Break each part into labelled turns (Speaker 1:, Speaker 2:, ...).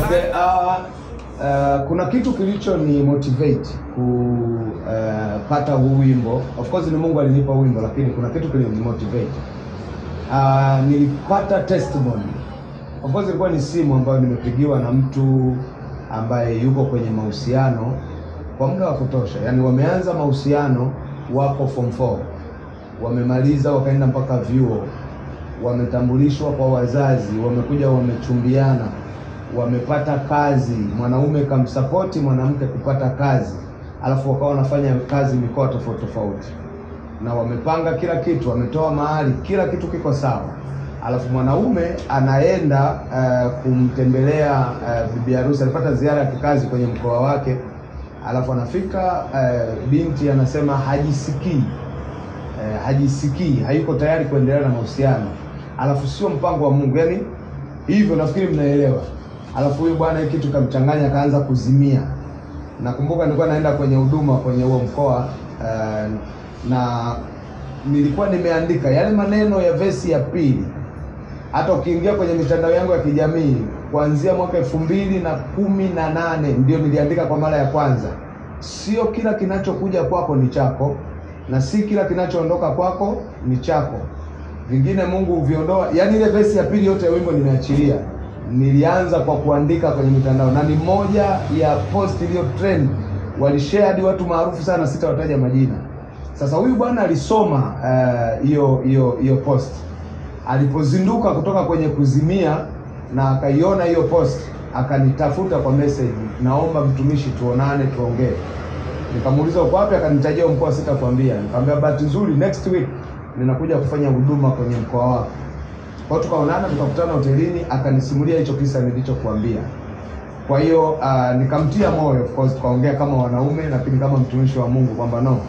Speaker 1: Okay, uh, uh, kuna kitu kilicho ni motivate kupata uh, huu wimbo. Of course ni Mungu alinipa wimbo, lakini kuna kitu kilini motivate. Uh, nilipata testimony. Of course ilikuwa ni simu ambayo nimepigiwa na mtu ambaye yuko kwenye mahusiano kwa muda wa kutosha, yaani wameanza mahusiano, wako form 4 wamemaliza, wakaenda mpaka vyuo, wametambulishwa kwa wazazi, wamekuja wamechumbiana wamepata kazi, mwanaume kamsapoti mwanamke kupata kazi, alafu wakawa wanafanya kazi mikoa tofauti tofauti, na wamepanga kila kitu, wametoa mahali, kila kitu kiko sawa, alafu mwanaume anaenda uh, kumtembelea uh, bibi harusi, alipata ziara ya kikazi kwenye mkoa wake, alafu anafika uh, binti anasema hajisikii uh, hajisikii, hayuko tayari kuendelea na mahusiano, alafu sio mpango wa Mungu, yani hivyo, nafikiri mnaelewa. Alafu huyu bwana hii kitu kamchanganya, akaanza kuzimia. Nakumbuka nilikuwa naenda kwenye huduma kwenye huo mkoa uh, na nilikuwa nimeandika yale maneno ya vesi ya pili. Hata ukiingia kwenye mitandao yangu ya kijamii kuanzia mwaka elfu mbili na kumi na nane ndio niliandika kwa mara ya kwanza, sio kila kinachokuja kwako ni chako na si kila kinachoondoka kwako ni chako, vingine Mungu huviondoa. Yaani ile vesi ya pili yote ya wimbo nimeachilia nilianza kwa kuandika kwenye mitandao na ni moja ya post iliyo trend, walishare hadi watu maarufu sana, sitawataja majina. Sasa huyu bwana alisoma hiyo uh, hiyo hiyo post alipozinduka kutoka kwenye kuzimia, na akaiona hiyo post, akanitafuta kwa message, naomba mtumishi, tuonane tuongee. Nikamuuliza uko wapi, akanitajia mkoa, sitakwambia. Nikamwambia bahati nzuri next week ninakuja kufanya huduma kwenye mkoa wako kwa tukaonana tukakutana hotelini, akanisimulia hicho kisa nilichokuambia. Kwa hiyo uh, nikamtia moyo, of course tukaongea kama wanaume, lakini kama mtumishi wa Mungu kwamba no,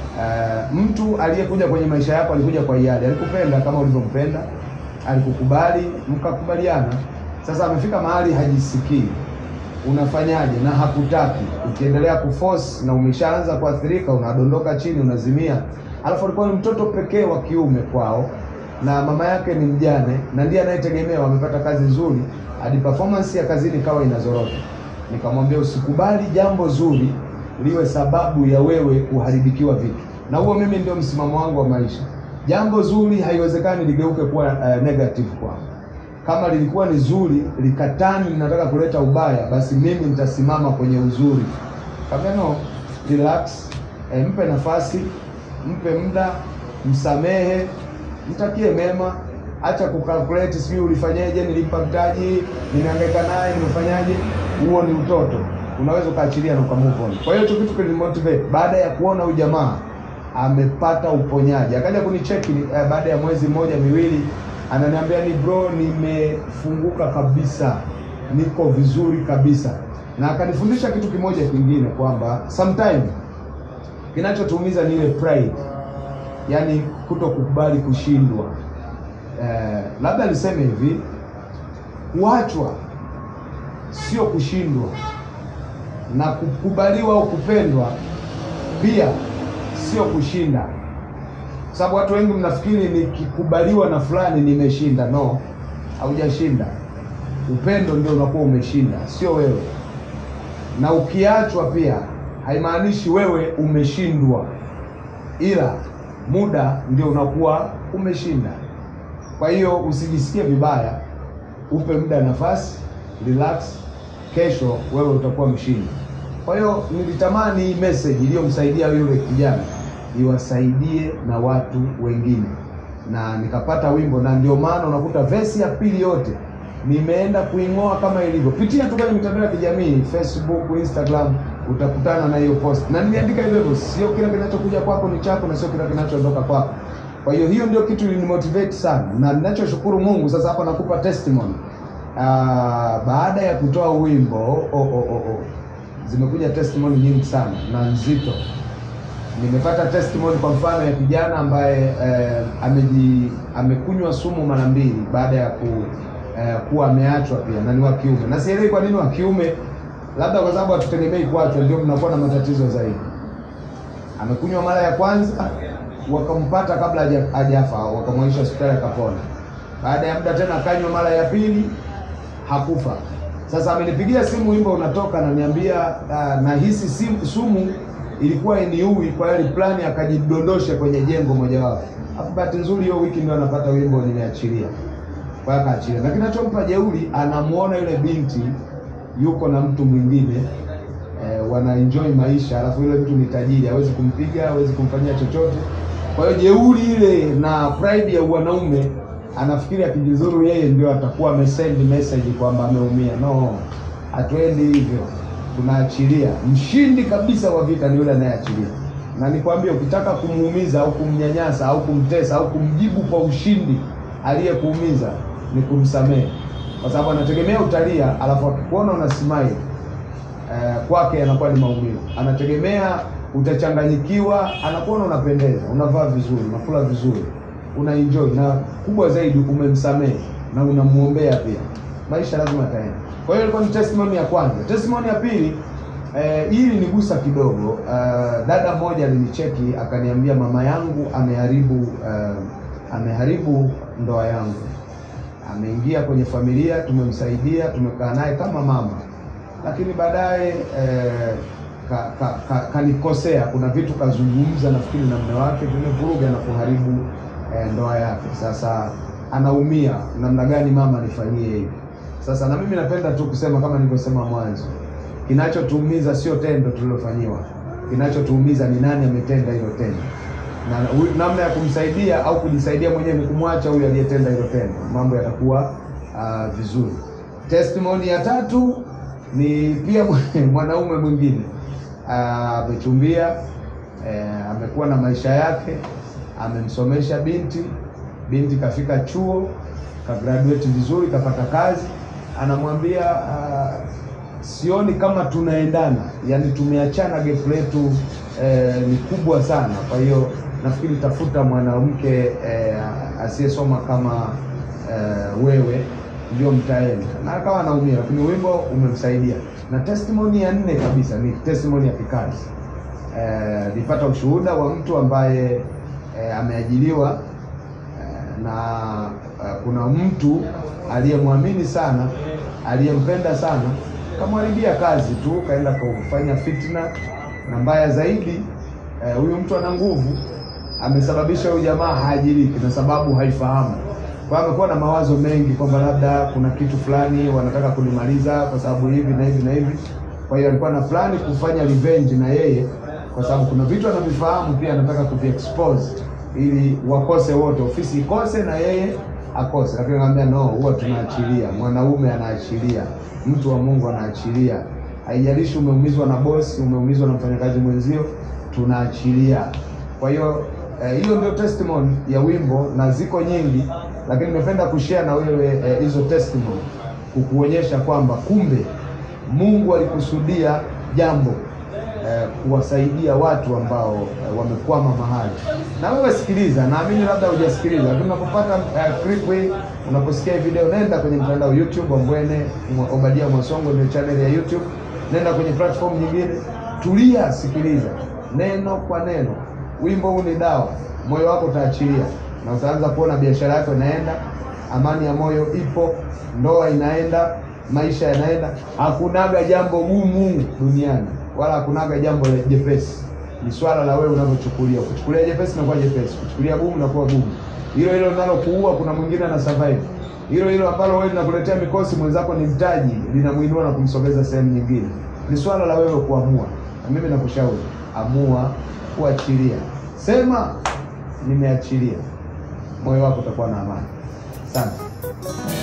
Speaker 1: uh, mtu aliyekuja kwenye maisha yako alikuja kwa hiari, alikupenda kama ulivyompenda, alikukubali, mkakubaliana. Sasa amefika mahali hajisikii, unafanyaje? Na hakutaki. Ukiendelea kuforce na umeshaanza kuathirika, unadondoka chini, unazimia. Alafu alikuwa ni mtoto pekee wa kiume kwao na mama yake ni mjane na ndiye anayetegemewa. Amepata kazi nzuri hadi performance ya kazini ikawa inazorota. Nikamwambia usikubali jambo zuri liwe sababu ya wewe kuharibikiwa vitu, na huo mimi ndio msimamo wangu wa maisha. Jambo zuri haiwezekani ligeuke kuwa uh, negative kwangu. Kama lilikuwa ni zuri likatani linataka kuleta ubaya, basi mimi nitasimama kwenye uzuri. Kaambia no, relax, eh, mpe nafasi, mpe muda, msamehe mtakie mema, acha kukalkulate, sijui ulifanyaje, nilimpa mtaji, nimehangaika naye, nimefanyaje. Huo ni utoto, unaweza ukaachilia na ukamove on. Kwa hiyo hicho kitu kilimotivate. Baada ya kuona huyu jamaa amepata uponyaji, akaja kunicheki eh, baada ya mwezi mmoja miwili, ananiambia ni bro, nimefunguka kabisa, niko vizuri kabisa, na akanifundisha kitu kimoja kingine kwamba sometime kinachotuumiza ni ile pride yaani kuto kukubali kushindwa. Eh, labda niseme hivi, kuachwa sio kushindwa, na kukubaliwa au kupendwa pia sio kushinda, sababu watu wengi mnafikiri nikikubaliwa na fulani nimeshinda. No, haujashinda. Upendo ndio unakuwa umeshinda, sio wewe. Na ukiachwa pia haimaanishi wewe umeshindwa, ila muda ndio unakuwa umeshinda. Kwa hiyo usijisikie vibaya, upe muda nafasi, relax. Kesho wewe utakuwa mshindi. Kwa hiyo nilitamani hii message iliyomsaidia yule kijana iwasaidie na watu wengine, na nikapata wimbo, na ndio maana unakuta vesi ya pili yote nimeenda kuing'oa kama ilivyo. Pitia tu kwenye mitandao ya kijamii Facebook, Instagram utakutana na hiyo post na niliandika hivyo hivyo, sio kila kinachokuja kwako ni chako na sio kila kinachoondoka kwako. Kwa hiyo hiyo ndio kitu ilinimotivate sana, na ninachoshukuru Mungu sasa, hapa nakupa testimony. Aa, baada ya kutoa wimbo oh, oh, oh, oh, zimekuja testimony nyingi sana na nzito. Nimepata testimony kwa mfano ya kijana ambaye eh, ameji amekunywa sumu mara mbili baada ya ku, eh, kuwa ameachwa pia na ni wa kiume, na sielewi kwa nini wa kiume labda kwa sababu hatutegemei kuachwa, ndio mnakuwa na matatizo zaidi. Amekunywa mara ya kwanza, wakampata kabla hajafa, wakamwaisha hospitali akapona. Baada ya muda tena akanywa mara ya pili, hakufa. Sasa amenipigia simu, wimbo unatoka, ananiambia uh, nahisi simu sumu ilikuwa iniui, kwa hiyo plani akajidondosha kwenye jengo mojawapo. Hapo bahati nzuri hiyo wiki ndio anapata wimbo nimeachilia, kwa hiyo akaachilia. Lakini kinachompa jeuri, anamuona yule binti yuko na mtu mwingine eh, wana enjoy maisha, alafu yule mtu ni tajiri, hawezi kumpiga, hawezi kumfanyia chochote. Kwa hiyo jeuri ile na pride ya wanaume, anafikiri akijizuru yeye ndio atakuwa amesend message kwamba ameumia. No, hatuendi hivyo, tunaachilia. Mshindi kabisa wa vita ni yule anayeachilia. Na nikwambie, ukitaka kumuumiza au kumnyanyasa au kumtesa au kumjibu kwa ushindi aliyekuumiza ni kumsamehe, kwa sababu anategemea utalia, alafu akikuona una smile eh, kwake anakuwa ni maumivu. Anategemea utachanganyikiwa, anakuona unapendeza, unavaa vizuri, unakula vizuri, una enjoy, na kubwa zaidi umemsamehe na unamuombea pia, maisha lazima yataenda. Kwa hiyo ilikuwa ni testimony ya kwanza. Testimony ya pili eh, hii ilinigusa kidogo. Eh, dada mmoja alinicheki akaniambia, mama yangu ameharibu eh, ameharibu ndoa yangu ameingia kwenye familia, tumemsaidia, tumekaa naye kama mama, lakini baadaye eh, ka, ka, ka, kanikosea. Kuna vitu kazungumza, nafikiri na mume wake vimevuruga na kuharibu eh, ndoa yake. Sasa anaumia, namna gani mama nifanyie hivi? Sasa na mimi napenda tu kusema kama nilivyosema mwanzo, kinachotuumiza sio tendo tulilofanyiwa, kinachotuumiza ni nani ametenda hilo tendo na huyu- namna ya kumsaidia au kujisaidia mwenyewe ni kumwacha huyu aliyetenda hilo tendo, mambo yatakuwa ah, vizuri. Testimony ya tatu ni pia mwanaume mwingine Ah, amechumbia, eh, amekuwa na maisha yake, amemsomesha binti, binti kafika chuo, ka graduate vizuri, kapata kazi, anamwambia ah, sioni kama tunaendana, yani tumeachana, gap letu eh, ni kubwa sana. Kwa hiyo nafikiri tafuta mwanamke eh, asiyesoma kama eh, wewe ndio mtaenda, na akawa anaumia, lakini wimbo umemsaidia. Na testimony ya nne kabisa ni testimony ya kikazi. Eh, nilipata ushuhuda wa mtu ambaye eh, ameajiriwa eh, na eh, kuna mtu aliyemwamini sana, aliyempenda sana, kamharibia kazi tu, kaenda kufanya fitna, na mbaya zaidi eh, huyu mtu ana nguvu, amesababisha huyu jamaa haajiriki na sababu haifahamu. Kwa hiyo amekuwa na mawazo mengi kwamba labda kuna kitu fulani wanataka kunimaliza kwa sababu hivi na hivi na hivi. Kwa hiyo alikuwa na plani kufanya revenge na yeye, kwa sababu kuna vitu anavifahamu pia anataka kuviexpose ili wakose wote, ofisi ikose na yeye akose. Lakini anamwambia no, huwa tunaachilia. Mwanaume anaachilia, mtu wa Mungu anaachilia. Haijalishi umeumizwa na bosi, umeumizwa na mfanyakazi mwenzio, tunaachilia. Kwa hiyo eh, hiyo ndio testimony ya wimbo, na ziko nyingi, lakini nimependa kushare na wewe eh, hizo testimony kukuonyesha kwamba kumbe Mungu alikusudia jambo eh, kuwasaidia watu ambao eh, wamekwama mahali. Na wewe sikiliza, naamini labda hujasikiliza, lakini unapopata eh, clip hii, unaposikia hii video, nenda kwenye mtandao YouTube Ambwene Mwa- Obadia Mwasongo, ndio channel ya YouTube. Nenda kwenye platform nyingine, tulia, sikiliza neno kwa neno. Wimbo huu ni dawa, moyo wako utaachilia na utaanza kuona biashara yako inaenda, amani ya moyo ipo, ndoa inaenda, maisha yanaenda. Hakunaga jambo gumu duniani, wala hakunaga jambo la jepesi. Ni swala la wewe unavyochukulia. Kuchukulia jepesi inakuwa jepesi, kuchukulia gumu inakuwa gumu. Hilo hilo linalokuua, kuna mwingine ana survive. Hilo hilo ambalo wewe linakuletea mikosi, mwenzako ni mtaji, linamuinua na kumsogeza sehemu nyingine. Ni swala la wewe kuamua, na mimi nakushauri amua kuachilia. Sema nimeachilia, moyo wako utakuwa na amani. Asante.